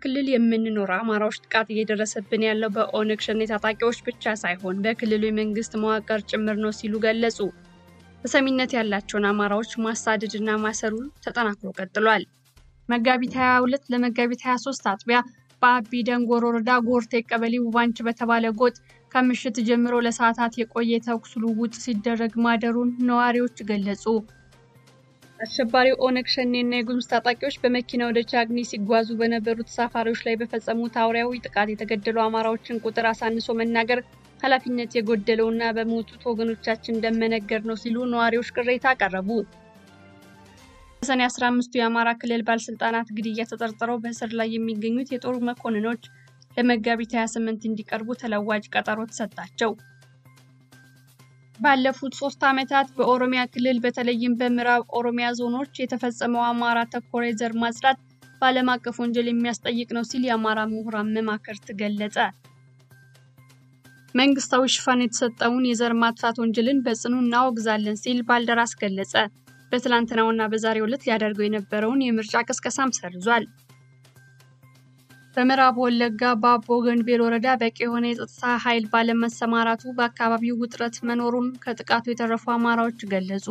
ክልል የምንኖር አማራዎች ጥቃት እየደረሰብን ያለው በኦነግ ሸኔ ታጣቂዎች ብቻ ሳይሆን በክልሉ የመንግስት መዋቅር ጭምር ነው ሲሉ ገለጹ። ተሰሚነት ያላቸውን አማራዎች ማሳደድና ማሰሩ ተጠናክሮ ቀጥሏል። መጋቢት 22 ለመጋቢት 23 አጥቢያ በአቢ ደንጎሮ ወረዳ ጎርቴ ቀበሌ ውባንች በተባለ ጎጥ ከምሽት ጀምሮ ለሰዓታት የቆየ ተኩስ ልውውጥ ሲደረግ ማደሩን ነዋሪዎች ገለጹ። አሸባሪው ኦነግ ሸኔና የጉሙዝ ታጣቂዎች በመኪና ወደ ቻግኒ ሲጓዙ በነበሩ ተሳፋሪዎች ላይ በፈጸሙት አውሬያዊ ጥቃት የተገደሉ አማራዎችን ቁጥር አሳንሶ መናገር ኃላፊነት የጎደለውና በሞቱት ወገኖቻችን እንደመነገር ነው ሲሉ ነዋሪዎች ቅሬታ አቀረቡ። በሰኔ 15ቱ የአማራ ክልል ባለስልጣናት ግድያ ተጠርጥረው በእስር ላይ የሚገኙት የጦር መኮንኖች ለመጋቢት 28 እንዲቀርቡ ተለዋጭ ቀጠሮ ተሰጣቸው። ባለፉት ሶስት ዓመታት በኦሮሚያ ክልል በተለይም በምዕራብ ኦሮሚያ ዞኖች የተፈጸመው አማራ ተኮር የዘር ማጽዳት በዓለም አቀፍ ወንጀል የሚያስጠይቅ ነው ሲል የአማራ ምሁራን መማክርት ገለጸ። መንግስታዊ ሽፋን የተሰጠውን የዘር ማጥፋት ወንጀልን በጽኑ እናወግዛለን ሲል ባልደራስ ገለጸ። በትላንትናውና በዛሬው ዕለት ሊያደርገው የነበረውን የምርጫ ቅስቀሳም ሰርዟል። በምዕራብ ወለጋ በአቦ ገንቤል ወረዳ በቂ የሆነ የጸጥታ ኃይል ባለመሰማራቱ በአካባቢው ውጥረት መኖሩን ከጥቃቱ የተረፉ አማራዎች ገለጹ።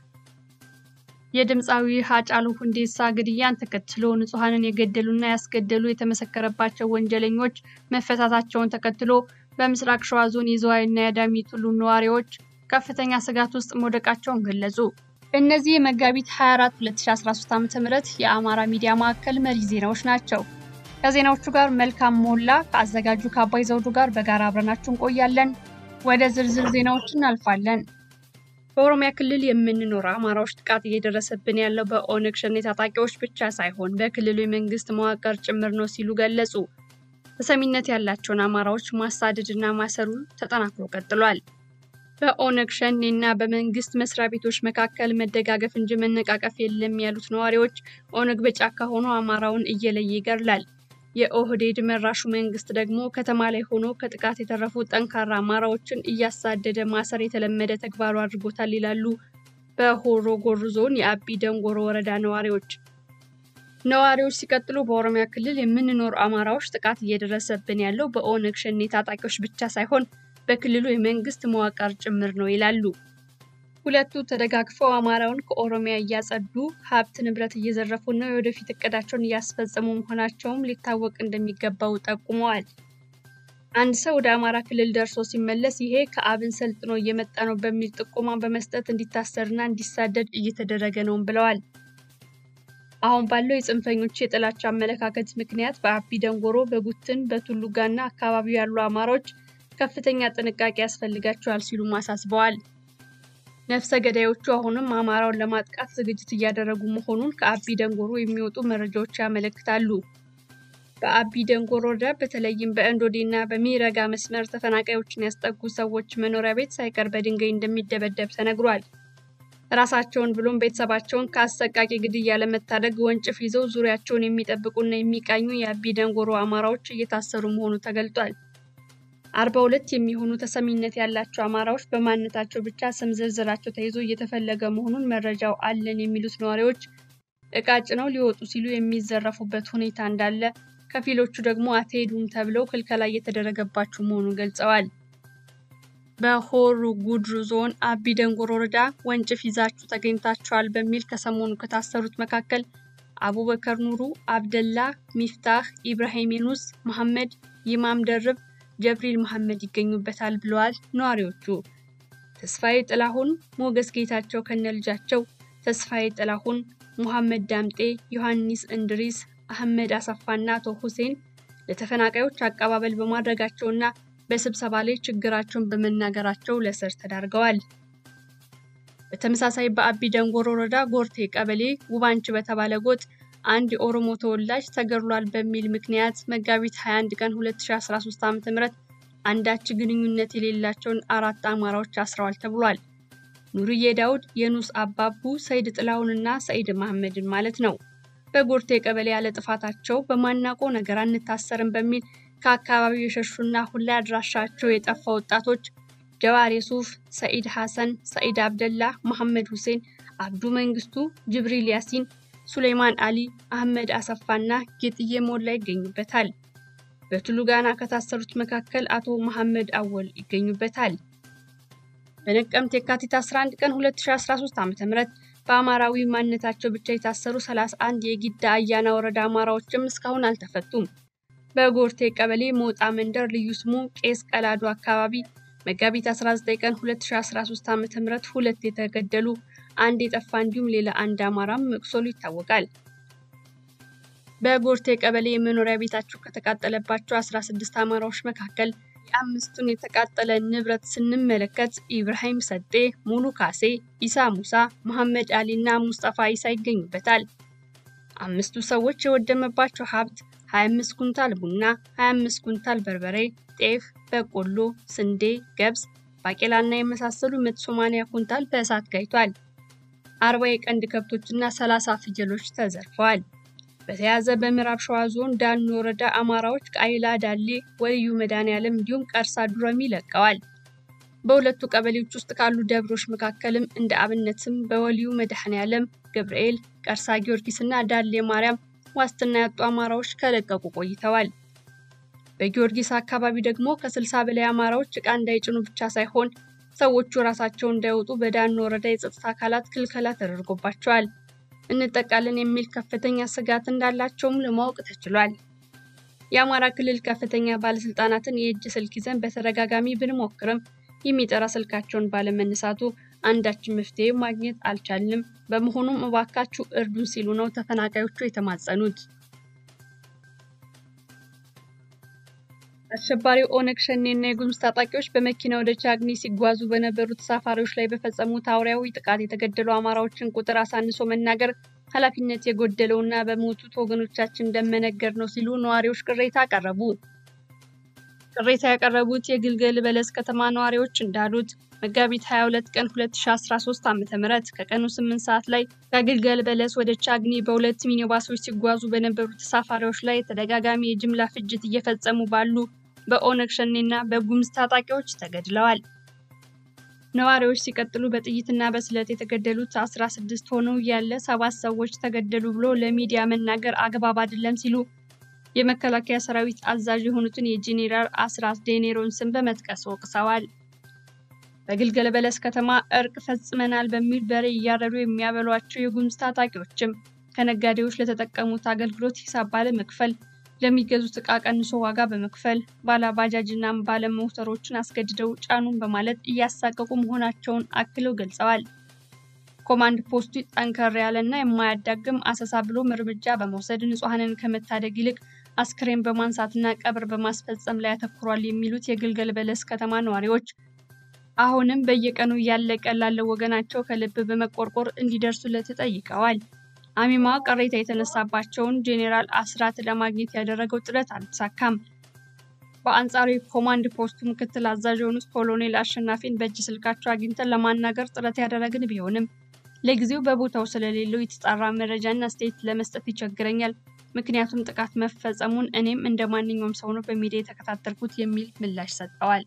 የድምፃዊ ሃጫሉ ሁንዴሳ ግድያን ተከትሎ ንጹሐንን የገደሉና ያስገደሉ የተመሰከረባቸው ወንጀለኞች መፈታታቸውን ተከትሎ በምስራቅ ሸዋ ዞን የዝዋይና የአዳሚ ቱሉ ነዋሪዎች ከፍተኛ ስጋት ውስጥ መውደቃቸውን ገለጹ። እነዚህ የመጋቢት 24 2013 ዓ.ም የአማራ ሚዲያ ማዕከል መሪ ዜናዎች ናቸው። ከዜናዎቹ ጋር መልካም ሞላ ከአዘጋጁ ከአባይ ዘውዱ ጋር በጋራ አብረናችሁ እንቆያለን። ወደ ዝርዝር ዜናዎች እናልፋለን። በኦሮሚያ ክልል የምንኖር አማራዎች ጥቃት እየደረሰብን ያለው በኦነግ ሸኔ ታጣቂዎች ብቻ ሳይሆን በክልሉ የመንግስት መዋቅር ጭምር ነው ሲሉ ገለጹ። ተሰሚነት ያላቸውን አማራዎች ማሳደድና ማሰሩ ተጠናክሮ ቀጥሏል። በኦነግ ሸኔ እና በመንግስት መስሪያ ቤቶች መካከል መደጋገፍ እንጂ መነቃቀፍ የለም ያሉት ነዋሪዎች ኦነግ በጫካ ሆኖ አማራውን እየለየ ይገድላል። የኦህዴድ መራሹ መንግስት ደግሞ ከተማ ላይ ሆኖ ከጥቃት የተረፉ ጠንካራ አማራዎችን እያሳደደ ማሰር የተለመደ ተግባሩ አድርጎታል ይላሉ በሆሮ ጉዱሩ ዞን የአቢ ደንጎሮ ወረዳ ነዋሪዎች። ነዋሪዎች ሲቀጥሉ በኦሮሚያ ክልል የምንኖር አማራዎች ጥቃት እየደረሰብን ያለው በኦነግ ሸኔ ታጣቂዎች ብቻ ሳይሆን በክልሉ የመንግስት መዋቅር ጭምር ነው ይላሉ። ሁለቱ ተደጋግፈው አማራውን ከኦሮሚያ እያጸዱ ሀብት ንብረት እየዘረፉና የወደፊት እቅዳቸውን እያስፈጸሙ መሆናቸውም ሊታወቅ እንደሚገባው ጠቁመዋል። አንድ ሰው ወደ አማራ ክልል ደርሶ ሲመለስ ይሄ ከአብን ሰልጥኖ እየመጣ ነው በሚል ጥቆማ በመስጠት እንዲታሰርና እንዲሳደድ እየተደረገ ነውም ብለዋል። አሁን ባለው የጽንፈኞች የጥላቻ አመለካከት ምክንያት በአቢ ደንጎሮ፣ በጉትን፣ በቱሉጋና አካባቢው ያሉ አማራዎች ከፍተኛ ጥንቃቄ ያስፈልጋቸዋል ሲሉም አሳስበዋል። ነፍሰ ገዳዮቹ አሁንም አማራውን ለማጥቃት ዝግጅት እያደረጉ መሆኑን ከአቢ ደንጎሮ የሚወጡ መረጃዎች ያመለክታሉ። በአቢ ደንጎሮ ወረዳ በተለይም በእንዶዴ እና በሚረጋ መስመር ተፈናቃዮችን ያስጠጉ ሰዎች መኖሪያ ቤት ሳይቀር በድንጋይ እንደሚደበደብ ተነግሯል። ራሳቸውን ብሎም ቤተሰባቸውን ከአሰቃቂ ግድያ ለመታደግ ወንጭፍ ይዘው ዙሪያቸውን የሚጠብቁና የሚቃኙ የአቢ ደንጎሮ አማራዎች እየታሰሩ መሆኑ ተገልጧል። አርባ ሁለት የሚሆኑ ተሰሚነት ያላቸው አማራዎች በማንነታቸው ብቻ ስም ዝርዝራቸው ተይዞ እየተፈለገ መሆኑን መረጃው አለን የሚሉት ነዋሪዎች እቃ ጭነው ሊወጡ ሲሉ የሚዘረፉበት ሁኔታ እንዳለ፣ ከፊሎቹ ደግሞ አትሄዱም ተብለው ክልከላ እየተደረገባቸው መሆኑን ገልጸዋል። በሆሮ ጉዱሩ ዞን አቢ ደንጎሮ ወረዳ ወንጭፍ ይዛችሁ ተገኝታችኋል በሚል ከሰሞኑ ከታሰሩት መካከል አቡበከር ኑሩ፣ አብደላ ሚፍታህ፣ ኢብራሂም ዩኑስ፣ መሐመድ ይማም ደርብ ጀብሪል መሐመድ ይገኙበታል ብለዋል ነዋሪዎቹ። ተስፋዬ ጥላሁን፣ ሞገስ ጌታቸው ከነልጃቸው፣ ተስፋዬ ጥላሁን፣ ሙሐመድ ዳምጤ፣ ዮሐንስ እንድሪስ፣ አህመድ አሰፋና አቶ ሁሴን ለተፈናቃዮች አቀባበል በማድረጋቸውና በስብሰባ ላይ ችግራቸውን በመናገራቸው ለእስር ተዳርገዋል። በተመሳሳይ በአቢ ደንጎሮ ወረዳ ጎርቴ ቀበሌ ውባንች በተባለ ጎጥ አንድ የኦሮሞ ተወላጅ ተገድሏል በሚል ምክንያት መጋቢት 21 ቀን 2013 ዓ.ም አንዳች ግንኙነት የሌላቸውን አራት አማራዎች አስረዋል ተብሏል። ኑርዬ ዳውድ፣ የኑስ አባቡ፣ ሰይድ ጥላሁንና ሰይድ መሐመድን ማለት ነው። በጎርቴ ቀበሌ ያለ ጥፋታቸው በማናቆ ነገር አንታሰርም በሚል ከአካባቢው የሸሹና አሁን ላይ አድራሻቸው የጠፋ ወጣቶች ጀዋር የሱፍ፣ ሰኢድ ሐሰን፣ ሰኢድ አብደላ፣ መሐመድ ሁሴን፣ አብዱ መንግስቱ፣ ጅብሪል ያሲን፣ ሱሌይማን አሊ፣ አህመድ አሰፋና ጌጥዬ ሞላ ይገኙበታል። በቱሉ ጋና ከታሰሩት መካከል አቶ መሐመድ አወል ይገኙበታል። በነቀምት የካቲት 11 ቀን 2013 ዓ.ም በአማራዊ ማንነታቸው ብቻ የታሰሩ 31 የጊዳ አያና ወረዳ አማራዎችም እስካሁን አልተፈቱም። በጎርቴ ቀበሌ ሞጣ መንደር ልዩ ስሙ ቄስ ቀላዱ አካባቢ መጋቢት 19 ቀን 2013 ዓ.ም ሁለት የተገደሉ አንድ የጠፋ እንዲሁም ሌላ አንድ አማራም መቁሰሉ ይታወቃል። በጎርቴ ቀበሌ የመኖሪያ ቤታቸው ከተቃጠለባቸው 16 አማራዎች መካከል የአምስቱን የተቃጠለ ንብረት ስንመለከት ኢብራሂም ሰጤ፣ ሙሉ ካሴ፣ ኢሳ ሙሳ፣ መሐመድ አሊ እና ሙስጠፋ ኢሳ ይገኙበታል። አምስቱ ሰዎች የወደመባቸው ሀብት 25 ኩንታል ቡና፣ 25 ኩንታል በርበሬ፣ ጤፍ፣ በቆሎ፣ ስንዴ፣ ገብስ፣ ባቄላና የመሳሰሉ 180 ኩንታል በእሳት ጋይቷል። አርባ የቀንድ ከብቶችና 30 ፍየሎች ተዘርፈዋል። በተያያዘ በምዕራብ ሸዋ ዞን ዳኖ ወረዳ አማራዎች ቃይላ ዳሌ፣ ወልዩ መድኃኔዓለም እንዲሁም ቀርሳ ዱረሚ ለቀዋል። በሁለቱ ቀበሌዎች ውስጥ ካሉ ደብሮች መካከልም እንደ አብነትም በወልዩ መድኃኔዓለም፣ ገብርኤል፣ ቀርሳ ጊዮርጊስ እና ዳሌ ማርያም ዋስትና ያጡ አማራዎች ከለቀቁ ቆይተዋል። በጊዮርጊስ አካባቢ ደግሞ ከ60 በላይ አማራዎች ዕቃ እንዳይጭኑ ብቻ ሳይሆን ሰዎቹ ራሳቸው እንዳይወጡ በዳኖ ወረዳ የጸጥታ አካላት ክልከላ ተደርጎባቸዋል። እንጠቃለን የሚል ከፍተኛ ስጋት እንዳላቸውም ለማወቅ ተችሏል። የአማራ ክልል ከፍተኛ ባለስልጣናትን የእጅ ስልክ ይዘን በተደጋጋሚ ብንሞክርም የሚጠራ ስልካቸውን ባለመነሳቱ አንዳችን መፍትሄ ማግኘት አልቻልንም። በመሆኑም እባካችሁ እርዱን ሲሉ ነው ተፈናቃዮቹ የተማጸኑት። አሸባሪው ኦነግ ሸኔና የጉሙዝ ታጣቂዎች በመኪና ወደ ቻግኒ ሲጓዙ በነበሩ ተሳፋሪዎች ላይ በፈጸሙት አውሬያዊ ጥቃት የተገደሉ አማራዎችን ቁጥር አሳንሶ መናገር ኃላፊነት የጎደለውና በሞቱት ወገኖቻችን እንደመነገር ነው ሲሉ ነዋሪዎች ቅሬታ አቀረቡ። ቅሬታ ያቀረቡት የግልገል በለስ ከተማ ነዋሪዎች እንዳሉት መጋቢት 22 ቀን 2013 ዓ.ም ከቀኑ 8 ሰዓት ላይ ከግልገል በለስ ወደ ቻግኒ በሁለት ሚኒባሶች ሲጓዙ በነበሩ ተሳፋሪዎች ላይ ተደጋጋሚ የጅምላ ፍጅት እየፈጸሙ ባሉ በኦነግ ሸኔና በጉሙዝ ታጣቂዎች ተገድለዋል። ነዋሪዎች ሲቀጥሉ በጥይትና በስለት የተገደሉት 16 ሆነው ያለ ሰባት ሰዎች ተገደሉ ብሎ ለሚዲያ መናገር አግባብ አይደለም ሲሉ የመከላከያ ሰራዊት አዛዥ የሆኑትን የጄኔራል አስራት ዴኔሮን ስም በመጥቀስ ወቅሰዋል። በግልገል በለስ ከተማ እርቅ ፈጽመናል በሚል በሬ እያረዱ የሚያበሏቸው የጉሙዝ ታጣቂዎችም ከነጋዴዎች ለተጠቀሙት አገልግሎት ሂሳብ ባለመክፈል ለሚገዙት ዕቃ ቀንሶ ዋጋ በመክፈል ባለ ባጃጅና ባለ ሞተሮችን አስገድደው ጫኑን በማለት እያሳቀቁ መሆናቸውን አክለው ገልጸዋል። ኮማንድ ፖስቱ ጠንከር ያለና የማያዳግም አሰሳ ብሎም እርምጃ በመውሰድ ንጹሐንን ከመታደግ ይልቅ አስክሬን በማንሳትና ቀብር በማስፈጸም ላይ ያተኩሯል የሚሉት የግልገል በለስ ከተማ ነዋሪዎች አሁንም በየቀኑ እያለቀ ላለው ወገናቸው ከልብ በመቆርቆር እንዲደርሱለት ጠይቀዋል። አሚማ ቅሬታ የተነሳባቸውን ጄኔራል አስራት ለማግኘት ያደረገው ጥረት አልተሳካም። በአንጻሩ የኮማንድ ፖስቱ ምክትል አዛዥ የሆኑት ኮሎኔል አሸናፊን በእጅ ስልካቸው አግኝተን ለማናገር ጥረት ያደረግን ቢሆንም ለጊዜው በቦታው ስለሌለው የተጣራ መረጃና አስተያየት ለመስጠት ይቸግረኛል። ምክንያቱም ጥቃት መፈጸሙን እኔም እንደ ማንኛውም ሰው ነው በሚዲያ የተከታተልኩት የሚል ምላሽ ሰጥተዋል።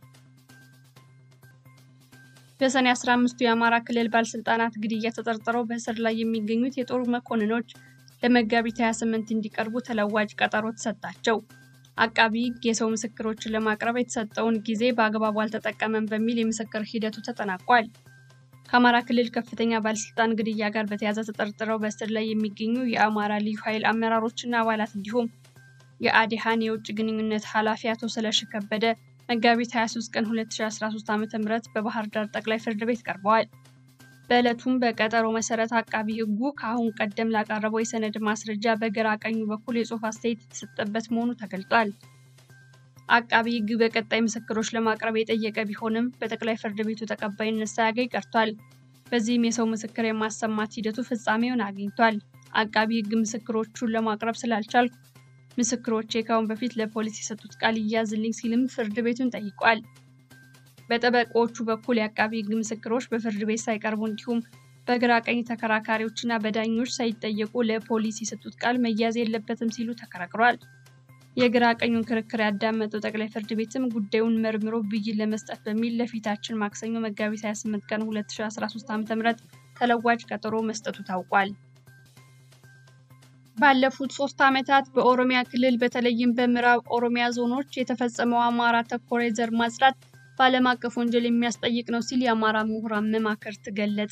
በሰኔ 15ቱ የአማራ ክልል ባለስልጣናት ግድያ ተጠርጥረው በእስር ላይ የሚገኙት የጦር መኮንኖች ለመጋቢት 28 እንዲቀርቡ ተለዋጭ ቀጠሮ ተሰጣቸው። አቃቢ ሕግ የሰው ምስክሮችን ለማቅረብ የተሰጠውን ጊዜ በአግባቡ አልተጠቀመም በሚል የምስክር ሂደቱ ተጠናቋል። ከአማራ ክልል ከፍተኛ ባለስልጣን ግድያ ጋር በተያያዘ ተጠርጥረው በእስር ላይ የሚገኙ የአማራ ልዩ ኃይል አመራሮችና አባላት እንዲሁም የአዲሃን የውጭ ግንኙነት ኃላፊ አቶ ስለሺ ከበደ መጋቢት 23 ቀን 2013 ዓ.ም በባህር ዳር ጠቅላይ ፍርድ ቤት ቀርበዋል። በዕለቱም በቀጠሮ መሰረት አቃቢ ሕጉ ከአሁን ቀደም ላቀረበው የሰነድ ማስረጃ በግራ ቀኙ በኩል የጽሑፍ አስተያየት የተሰጠበት መሆኑ ተገልጧል። አቃቢ ሕግ በቀጣይ ምስክሮች ለማቅረብ የጠየቀ ቢሆንም በጠቅላይ ፍርድ ቤቱ ተቀባይነት ሳያገኝ ቀርቷል። በዚህም የሰው ምስክር የማሰማት ሂደቱ ፍጻሜውን አግኝቷል። አቃቢ ሕግ ምስክሮቹን ለማቅረብ ስላልቻልኩ ምስክሮቼ ከአሁን በፊት ለፖሊስ የሰጡት ቃል ይያዝልኝ ሲልም ፍርድ ቤቱን ጠይቋል። በጠበቆቹ በኩል የአቃቢ ሕግ ምስክሮች በፍርድ ቤት ሳይቀርቡ እንዲሁም በግራ ቀኝ ተከራካሪዎችና በዳኞች ሳይጠየቁ ለፖሊስ የሰጡት ቃል መያዝ የለበትም ሲሉ ተከራክሯል። የግራ ቀኙን ክርክር ያዳመጠው ጠቅላይ ፍርድ ቤትም ጉዳዩን መርምሮ ብይን ለመስጠት በሚል ለፊታችን ማክሰኞ መጋቢት 28 ቀን 2013 ዓ.ም ተለዋጭ ቀጠሮ መስጠቱ ታውቋል። ባለፉት ሶስት ዓመታት በኦሮሚያ ክልል በተለይም በምዕራብ ኦሮሚያ ዞኖች የተፈጸመው አማራ ተኮር የዘር ማጽዳት በዓለም አቀፍ ወንጀል የሚያስጠይቅ ነው ሲል የአማራ ምሁራን መማክርት ገለጸ።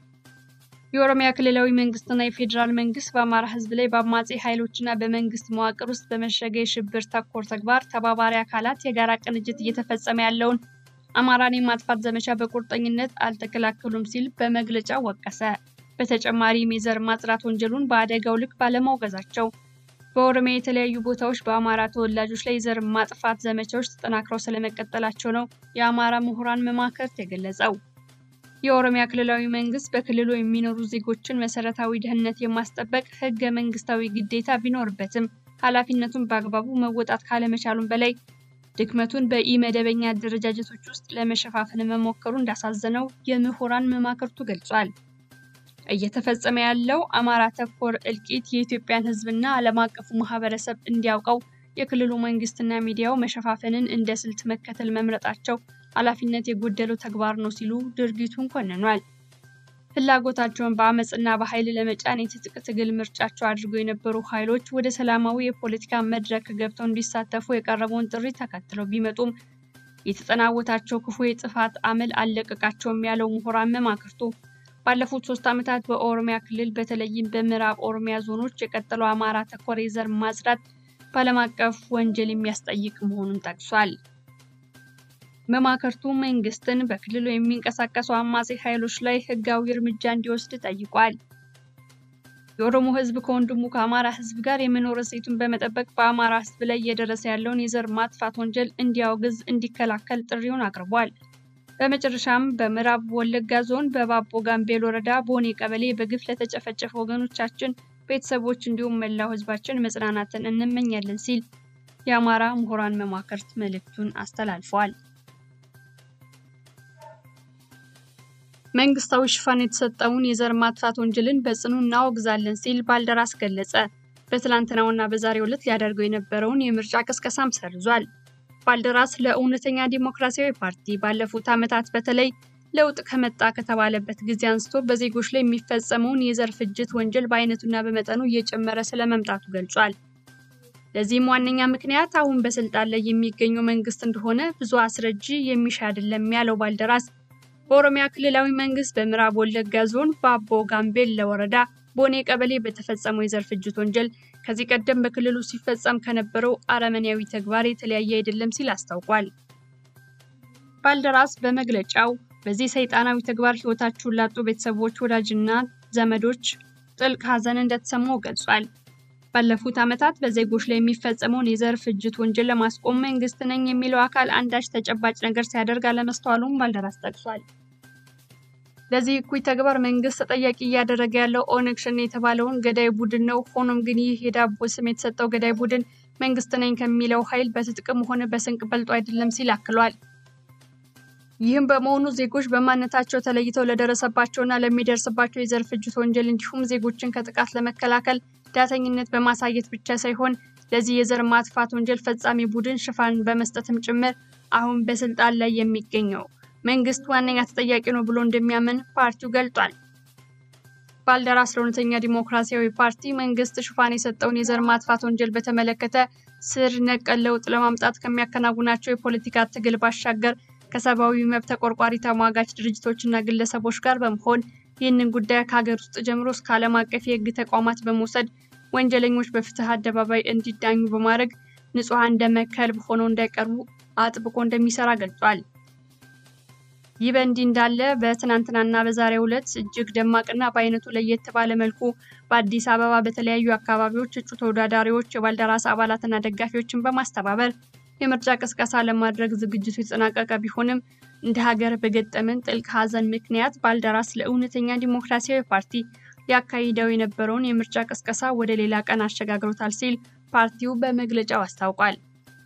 የኦሮሚያ ክልላዊ መንግስትና የፌዴራል መንግስት በአማራ ሕዝብ ላይ በአማጺ ኃይሎችና በመንግስት መዋቅር ውስጥ በመሸገ የሽብር ተኮር ተግባር ተባባሪ አካላት የጋራ ቅንጅት እየተፈጸመ ያለውን አማራን የማጥፋት ዘመቻ በቁርጠኝነት አልተከላከሉም ሲል በመግለጫው ወቀሰ። በተጨማሪም የዘር ማጽዳት ወንጀሉን በአደጋው ልክ ባለማውገዛቸው በኦሮሚያ የተለያዩ ቦታዎች በአማራ ተወላጆች ላይ የዘር ማጥፋት ዘመቻዎች ተጠናክረው ስለመቀጠላቸው ነው የአማራ ምሁራን መማክርት የገለጸው። የኦሮሚያ ክልላዊ መንግስት በክልሉ የሚኖሩ ዜጎችን መሰረታዊ ደህንነት የማስጠበቅ ህገ መንግስታዊ ግዴታ ቢኖርበትም ኃላፊነቱን በአግባቡ መወጣት ካለመቻሉም በላይ ድክመቱን በኢ-መደበኛ አደረጃጀቶች ውስጥ ለመሸፋፈን መሞከሩ እንዳሳዘነው የምሁራን መማክርቱ ገልጿል። እየተፈጸመ ያለው አማራ ተኮር እልቂት የኢትዮጵያን ህዝብና ዓለም አቀፉ ማህበረሰብ እንዲያውቀው የክልሉ መንግስትና ሚዲያው መሸፋፈንን እንደ ስልት መከተል መምረጣቸው ኃላፊነት የጎደለው ተግባር ነው ሲሉ ድርጊቱን ኮንኗል። ፍላጎታቸውን በአመፅና በኃይል ለመጫን የትጥቅ ትግል ምርጫቸው አድርገው የነበሩ ኃይሎች ወደ ሰላማዊ የፖለቲካ መድረክ ገብተው እንዲሳተፉ የቀረበውን ጥሪ ተከትለው ቢመጡም የተጠናወታቸው ክፉ የጥፋት አመል አልለቀቃቸውም ያለው ምሁራን መማክርቱ ባለፉት ሶስት ዓመታት በኦሮሚያ ክልል በተለይም በምዕራብ ኦሮሚያ ዞኖች የቀጠለው አማራ ተኮር የዘር ማጽዳት በዓለም አቀፍ ወንጀል የሚያስጠይቅ መሆኑን ጠቅሷል። መማክርቱ መንግስትን በክልሉ የሚንቀሳቀሱ አማጺ ኃይሎች ላይ ህጋዊ እርምጃ እንዲወስድ ጠይቋል። የኦሮሞ ህዝብ ከወንድሙ ከአማራ ህዝብ ጋር የመኖር እሴቱን በመጠበቅ በአማራ ህዝብ ላይ እየደረሰ ያለውን የዘር ማጥፋት ወንጀል እንዲያወግዝ፣ እንዲከላከል ጥሪውን አቅርቧል። በመጨረሻም በምዕራብ ወለጋ ዞን በባቦ ጋምቤል ወረዳ ቦኔ ቀበሌ በግፍ ለተጨፈጨፉ ወገኖቻችን ቤተሰቦች እንዲሁም መላው ህዝባችን መጽናናትን እንመኛለን ሲል የአማራ ምሁራን መማክርት መልእክቱን አስተላልፏል። መንግስታዊ ሽፋን የተሰጠውን የዘር ማጥፋት ወንጀልን በጽኑ እናወግዛለን ሲል ባልደራስ ገለጸ። በትላንትናውና በዛሬው ዕለት ሊያደርገው የነበረውን የምርጫ ቅስቀሳም ሰርዟል። ባልደራስ ለእውነተኛ ዲሞክራሲያዊ ፓርቲ ባለፉት ዓመታት በተለይ ለውጥ ከመጣ ከተባለበት ጊዜ አንስቶ በዜጎች ላይ የሚፈጸመውን የዘር ፍጅት ወንጀል በአይነቱና በመጠኑ እየጨመረ ስለመምጣቱ ገልጿል። ለዚህም ዋነኛ ምክንያት አሁን በስልጣን ላይ የሚገኘው መንግስት እንደሆነ ብዙ አስረጂ የሚሻ አይደለም ያለው ባልደራስ በኦሮሚያ ክልላዊ መንግስት በምዕራብ ወለጋ ዞን በአቦ ጋምቤላ ወረዳ ቦኔ ቀበሌ በተፈጸመው የዘር ፍጅት ወንጀል ከዚህ ቀደም በክልሉ ሲፈጸም ከነበረው አረመኔያዊ ተግባር የተለያየ አይደለም ሲል አስታውቋል። ባልደራስ በመግለጫው በዚህ ሰይጣናዊ ተግባር ህይወታቸውን ላጡ ቤተሰቦች፣ ወዳጅና ዘመዶች ጥልቅ ሐዘን እንደተሰማው ገልጿል። ባለፉት ዓመታት በዜጎች ላይ የሚፈጸመውን የዘር ፍጅት ወንጀል ለማስቆም መንግስት ነኝ የሚለው አካል አንዳች ተጨባጭ ነገር ሲያደርግ አለመስተዋሉም ባልደራስ ጠቅሷል። ለዚህ እኩይ ተግባር መንግስት ተጠያቂ እያደረገ ያለው ኦነግ ሸኔ የተባለውን ገዳይ ቡድን ነው። ሆኖም ግን ይህ የዳቦ ስም የተሰጠው ገዳይ ቡድን መንግስት ነኝ ከሚለው ኃይል በትጥቅም ሆነ በስንቅ በልጦ አይደለም ሲል አክሏል። ይህም በመሆኑ ዜጎች በማንነታቸው ተለይተው ለደረሰባቸውና ለሚደርስባቸው የዘር ፍጅት ወንጀል እንዲሁም ዜጎችን ከጥቃት ለመከላከል ዳተኝነት በማሳየት ብቻ ሳይሆን ለዚህ የዘር ማጥፋት ወንጀል ፈጻሚ ቡድን ሽፋን በመስጠትም ጭምር አሁን በስልጣን ላይ የሚገኘው መንግስት ዋነኛ ተጠያቂ ነው ብሎ እንደሚያምን ፓርቲው ገልጧል። ባልደራስ ለእውነተኛ ዲሞክራሲያዊ ፓርቲ መንግስት ሽፋን የሰጠውን የዘር ማጥፋት ወንጀል በተመለከተ ስር ነቀል ለውጥ ለማምጣት ከሚያከናውናቸው የፖለቲካ ትግል ባሻገር ከሰብአዊ መብት ተቆርቋሪ ተሟጋች ድርጅቶችና ግለሰቦች ጋር በመሆን ይህንን ጉዳይ ከሀገር ውስጥ ጀምሮ እስከ ዓለም አቀፍ የህግ ተቋማት በመውሰድ ወንጀለኞች በፍትህ አደባባይ እንዲዳኙ በማድረግ ንጹሐን ደመ ከልብ ሆነው እንዳይቀርቡ አጥብቆ እንደሚሰራ ገልጿል። ይህ በእንዲህ እንዳለ በትናንትናና በዛሬው ዕለት እጅግ ደማቅና በአይነቱ ለየት ባለ መልኩ በአዲስ አበባ በተለያዩ አካባቢዎች እጩ ተወዳዳሪዎች የባልደራስ አባላትና ደጋፊዎችን በማስተባበር የምርጫ ቅስቀሳ ለማድረግ ዝግጅቱ የተጠናቀቀ ቢሆንም እንደ ሀገር በገጠመን ጥልቅ ሐዘን ምክንያት ባልደራስ ለእውነተኛ ዲሞክራሲያዊ ፓርቲ ሊያካሂደው የነበረውን የምርጫ ቅስቀሳ ወደ ሌላ ቀን አሸጋግሮታል ሲል ፓርቲው በመግለጫው አስታውቋል።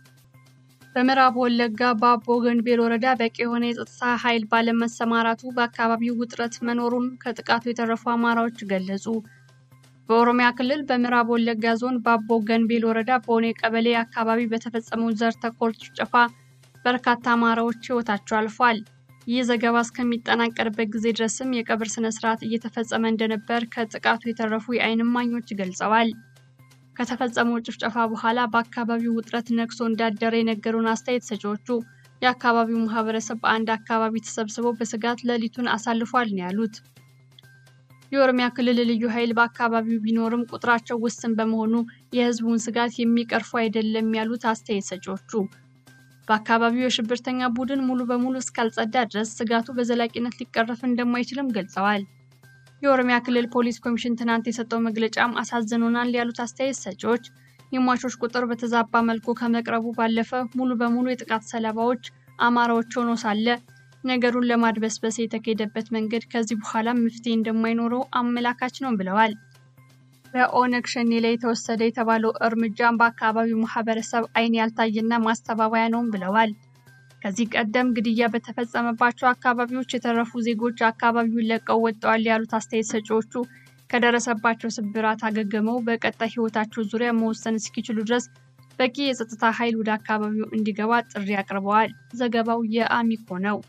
በምዕራብ ወለጋ በአቦ ገንቤል ወረዳ በቂ የሆነ የጸጥታ ኃይል ባለመሰማራቱ በአካባቢው ውጥረት መኖሩን ከጥቃቱ የተረፉ አማራዎች ገለጹ። በኦሮሚያ ክልል በምዕራብ ወለጋ ዞን በአቦ ገንቤል ወረዳ በሆነ ቀበሌ አካባቢ በተፈጸመው ዘር ተኮር ጭፍጨፋ በርካታ አማራዎች ሕይወታቸው አልፏል። ይህ ዘገባ እስከሚጠናቀርበት ጊዜ ድረስም የቀብር ስነ ስርዓት እየተፈጸመ እንደነበር ከጥቃቱ የተረፉ የዓይን እማኞች ገልጸዋል። ከተፈጸመው ጭፍጨፋ በኋላ በአካባቢው ውጥረት ነግሶ እንዳደረ የነገሩን አስተያየት ሰጪዎቹ የአካባቢው ማህበረሰብ በአንድ አካባቢ ተሰብስበው በስጋት ሌሊቱን አሳልፏል ነው ያሉት። የኦሮሚያ ክልል ልዩ ኃይል በአካባቢው ቢኖርም ቁጥራቸው ውስን በመሆኑ የህዝቡን ስጋት የሚቀርፉ አይደለም ያሉት አስተያየት ሰጪዎቹ በአካባቢው የሽብርተኛ ቡድን ሙሉ በሙሉ እስካልጸዳ ድረስ ስጋቱ በዘላቂነት ሊቀረፍ እንደማይችልም ገልጸዋል። የኦሮሚያ ክልል ፖሊስ ኮሚሽን ትናንት የሰጠው መግለጫም አሳዝኖናል ያሉት አስተያየት ሰጪዎች የሟቾች ቁጥር በተዛባ መልኩ ከመቅረቡ ባለፈ ሙሉ በሙሉ የጥቃት ሰለባዎች አማራዎች ሆኖ ሳለ ነገሩን ለማድበስበስ የተካሄደበት መንገድ ከዚህ በኋላ መፍትሄ እንደማይኖረው አመላካች ነው ብለዋል። በኦነግ ሸኔ ላይ የተወሰደ የተባለው እርምጃም በአካባቢው ማህበረሰብ ዓይን ያልታየና ማስተባበያ ነውም ብለዋል። ከዚህ ቀደም ግድያ በተፈጸመባቸው አካባቢዎች የተረፉ ዜጎች አካባቢውን ለቀው ወጥተዋል ያሉት አስተያየት ሰጪዎቹ ከደረሰባቸው ስብራት አገግመው በቀጣይ ህይወታቸው ዙሪያ መወሰን እስኪችሉ ድረስ በቂ የጸጥታ ኃይል ወደ አካባቢው እንዲገባ ጥሪ አቅርበዋል። ዘገባው የአሚኮ ነው።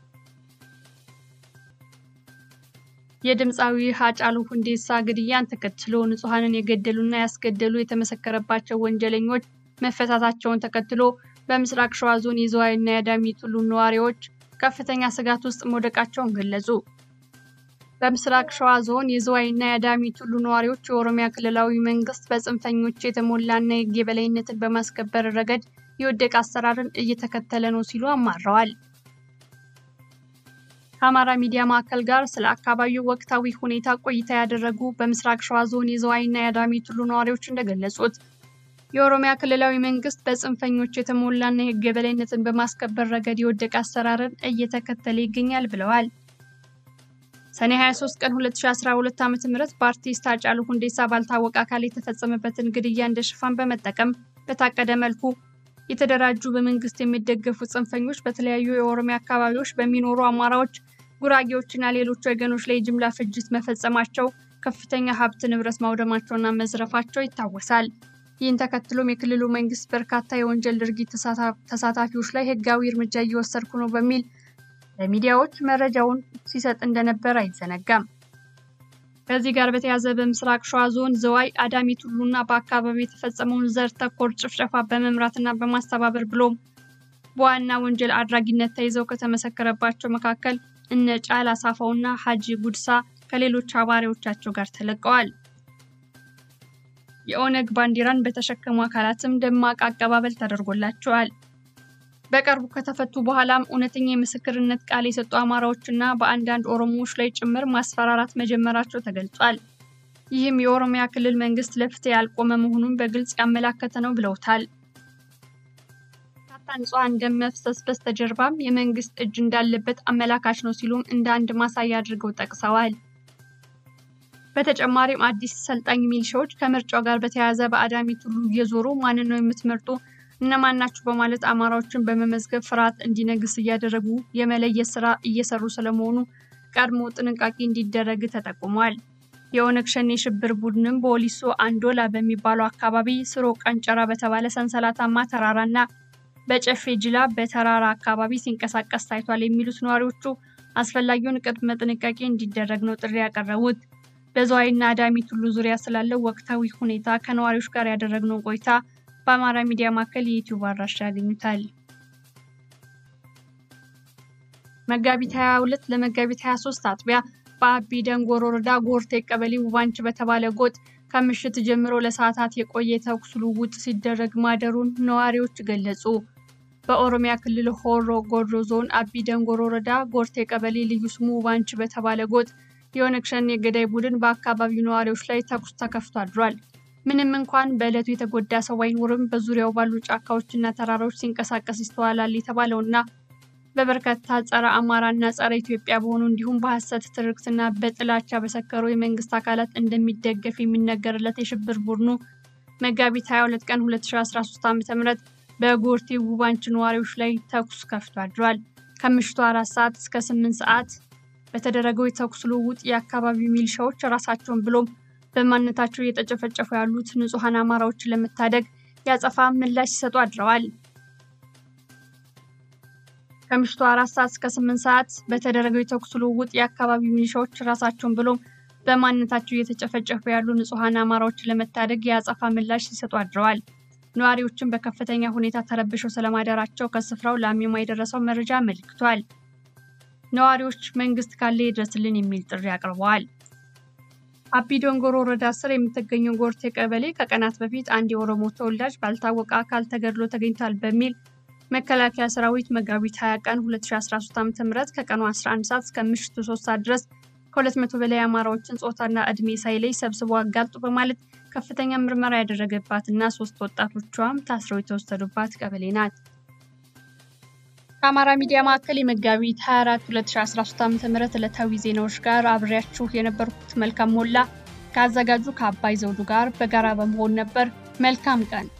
የድምፃዊ ሃጫሉ ሁንዴሳ ግድያን ተከትሎ ንጹሐንን የገደሉና ያስገደሉ የተመሰከረባቸው ወንጀለኞች መፈታታቸውን ተከትሎ በምስራቅ ሸዋ ዞን የዝዋይና የአዳሚ ቱሉ ነዋሪዎች ከፍተኛ ስጋት ውስጥ መውደቃቸውን ገለጹ። በምስራቅ ሸዋ ዞን የዝዋይና የአዳሚ ቱሉ ነዋሪዎች የኦሮሚያ ክልላዊ መንግስት በጽንፈኞች የተሞላና የህግ የበላይነትን በማስከበር ረገድ የወደቀ አሰራርን እየተከተለ ነው ሲሉ አማረዋል። ከአማራ ሚዲያ ማዕከል ጋር ስለ አካባቢው ወቅታዊ ሁኔታ ቆይታ ያደረጉ በምስራቅ ሸዋ ዞን የዝዋይና የአዳሚ ቱሉ ነዋሪዎች እንደገለጹት የኦሮሚያ ክልላዊ መንግስት በጽንፈኞች የተሞላና የህግ የበላይነትን በማስከበር ረገድ የወደቀ አሰራርን እየተከተለ ይገኛል ብለዋል። ሰኔ 23 ቀን 2012 ዓ.ም በአርቲስት ሃጫሉ ሁንዴሳ ባልታወቀ አካል የተፈጸመበትን ግድያ እንደ ሽፋን በመጠቀም በታቀደ መልኩ የተደራጁ በመንግስት የሚደገፉ ጽንፈኞች በተለያዩ የኦሮሚያ አካባቢዎች በሚኖሩ አማራዎች፣ ጉራጌዎችና ሌሎች ወገኖች ላይ ጅምላ ፍጅት መፈጸማቸው፣ ከፍተኛ ሀብት ንብረት ማውደማቸውና መዝረፋቸው ይታወሳል። ይህን ተከትሎም የክልሉ መንግስት በርካታ የወንጀል ድርጊት ተሳታፊዎች ላይ ህጋዊ እርምጃ እየወሰድኩ ነው በሚል ለሚዲያዎች መረጃውን ሲሰጥ እንደነበር አይዘነጋም። ከዚህ ጋር በተያያዘ በምስራቅ ሸዋ ዞን ዝዋይ፣ አዳሚ ቱሉና በአካባቢው የተፈጸመውን ዘር ተኮር ጭፍጨፋ በመምራትና በማስተባበር ብሎም በዋና ወንጀል አድራጊነት ተይዘው ከተመሰከረባቸው መካከል እነ ጫላ ሳፋውና ሀጂ ጉድሳ ከሌሎች አባሪዎቻቸው ጋር ተለቀዋል። የኦነግ ባንዲራን በተሸከሙ አካላትም ደማቅ አቀባበል ተደርጎላቸዋል። በቅርቡ ከተፈቱ በኋላም እውነተኛ የምስክርነት ቃል የሰጡ አማራዎችና በአንዳንድ ኦሮሞዎች ላይ ጭምር ማስፈራራት መጀመራቸው ተገልጿል። ይህም የኦሮሚያ ክልል መንግስት ለፍትህ ያልቆመ መሆኑን በግልጽ ያመላከተ ነው ብለውታል። በርካታ ንጹሐን ደም መፍሰስ በስተጀርባም የመንግስት እጅ እንዳለበት አመላካች ነው ሲሉም እንደ አንድ ማሳያ አድርገው ጠቅሰዋል። በተጨማሪም አዲስ ሰልጣኝ ሚሊሻዎች ከምርጫው ጋር በተያያዘ በአዳሚ ቱሉ እየዞሩ ማንን ነው የምትመርጡ እነማን ናችሁ በማለት አማራዎችን በመመዝገብ ፍርሃት እንዲነግስ እያደረጉ የመለየት ስራ እየሰሩ ስለመሆኑ ቀድሞ ጥንቃቄ እንዲደረግ ተጠቁሟል። የኦነግ ሸኔ ሽብር ቡድንም በወሊሶ አንዶላ በሚባለው አካባቢ ስሮ ቀንጨራ በተባለ ሰንሰለታማ ተራራና በጨፌ ጅላ በተራራ አካባቢ ሲንቀሳቀስ ታይቷል የሚሉት ነዋሪዎቹ አስፈላጊውን ቅድመ ጥንቃቄ እንዲደረግ ነው ጥሪ ያቀረቡት። በዝዋይና አዳሚ ቱሉ ዙሪያ ስላለው ወቅታዊ ሁኔታ ከነዋሪዎች ጋር ያደረግነው ቆይታ በአማራ ሚዲያ ማዕከል የዩቲዩብ አድራሻ ያገኙታል። መጋቢት 22 ለመጋቢት 23 አጥቢያ በአቢ ደንጎሮ ወረዳ ጎርቴ ቀበሌ ውባንች በተባለ ጎጥ ከምሽት ጀምሮ ለሰዓታት የቆየ ተኩስ ልውውጥ ሲደረግ ማደሩን ነዋሪዎች ገለጹ። በኦሮሚያ ክልል ሆሮ ጉዱሩ ዞን አቢ ደንጎሮ ወረዳ ጎርቴ ቀበሌ ልዩ ስሙ ውባንች በተባለ ጎጥ የኦነግ ሸኔ የገዳይ ቡድን በአካባቢው ነዋሪዎች ላይ ተኩስ ተከፍቶ አድሯል። ምንም እንኳን በዕለቱ የተጎዳ ሰው አይኖርም፣ በዙሪያው ባሉ ጫካዎችና ተራራዎች ሲንቀሳቀስ ይስተዋላል የተባለውና በበርካታ ጸረ አማራና ጸረ ኢትዮጵያ በሆኑ እንዲሁም በሐሰት ትርክትና በጥላቻ በሰከሩ የመንግስት አካላት እንደሚደገፍ የሚነገርለት የሽብር ቡድኑ መጋቢት 22 ቀን 2013 ዓ.ም በጎርቴ ውባንች ነዋሪዎች ላይ ተኩስ ከፍቶ አድሯል። ከምሽቱ አራት ሰዓት እስከ ስምንት ሰዓት በተደረገው የተኩስ ልውውጥ የአካባቢው ሚሊሻዎች ራሳቸውን ብሎም በማንነታቸው እየተጨፈጨፉ ያሉት ንጹሐን አማራዎችን ለመታደግ ያጸፋ ምላሽ ሲሰጡ አድረዋል። ከምሽቱ አራት ሰዓት እስከ ስምንት ሰዓት በተደረገው የተኩስ ልውውጥ የአካባቢው ሚሊሻዎች ራሳቸውን ብሎም በማንነታቸው እየተጨፈጨፉ ያሉ ንጹሐን አማራዎችን ለመታደግ የአጸፋ ምላሽ ሲሰጡ አድረዋል። ነዋሪዎችን በከፍተኛ ሁኔታ ተረብሸው ስለማደራቸው ከስፍራው ለአሚማ የደረሰው መረጃ አመልክቷል። ነዋሪዎች መንግስት ካለ ይድረስልን የሚል ጥሪ አቅርበዋል። አቢ ዶንጎሮ ወረዳ ስር የምትገኘው ጎርቴ ቀበሌ ከቀናት በፊት አንድ የኦሮሞ ተወላጅ ባልታወቀ አካል ተገድሎ ተገኝቷል በሚል መከላከያ ሰራዊት መጋቢት 20 ቀን 2013 ዓ.ም ከቀኑ 11 ሰዓት እስከ ምሽቱ 3 ሰዓት ድረስ ከ200 በላይ አማራዎችን ጾታና እድሜ ሳይለይ ሰብስቦ አጋልጡ በማለት ከፍተኛ ምርመራ ያደረገባትና ሶስት ወጣቶቿም ታስረው የተወሰዱባት ቀበሌ ናት። ከአማራ ሚዲያ ማዕከል የመጋቢት 24 2013 ዓ.ም ዕለታዊ ዜናዎች ጋር አብሬያችሁ የነበርኩት መልካም ሞላ ከአዘጋጁ ከአባይ ዘውዱ ጋር በጋራ በመሆን ነበር። መልካም ቀን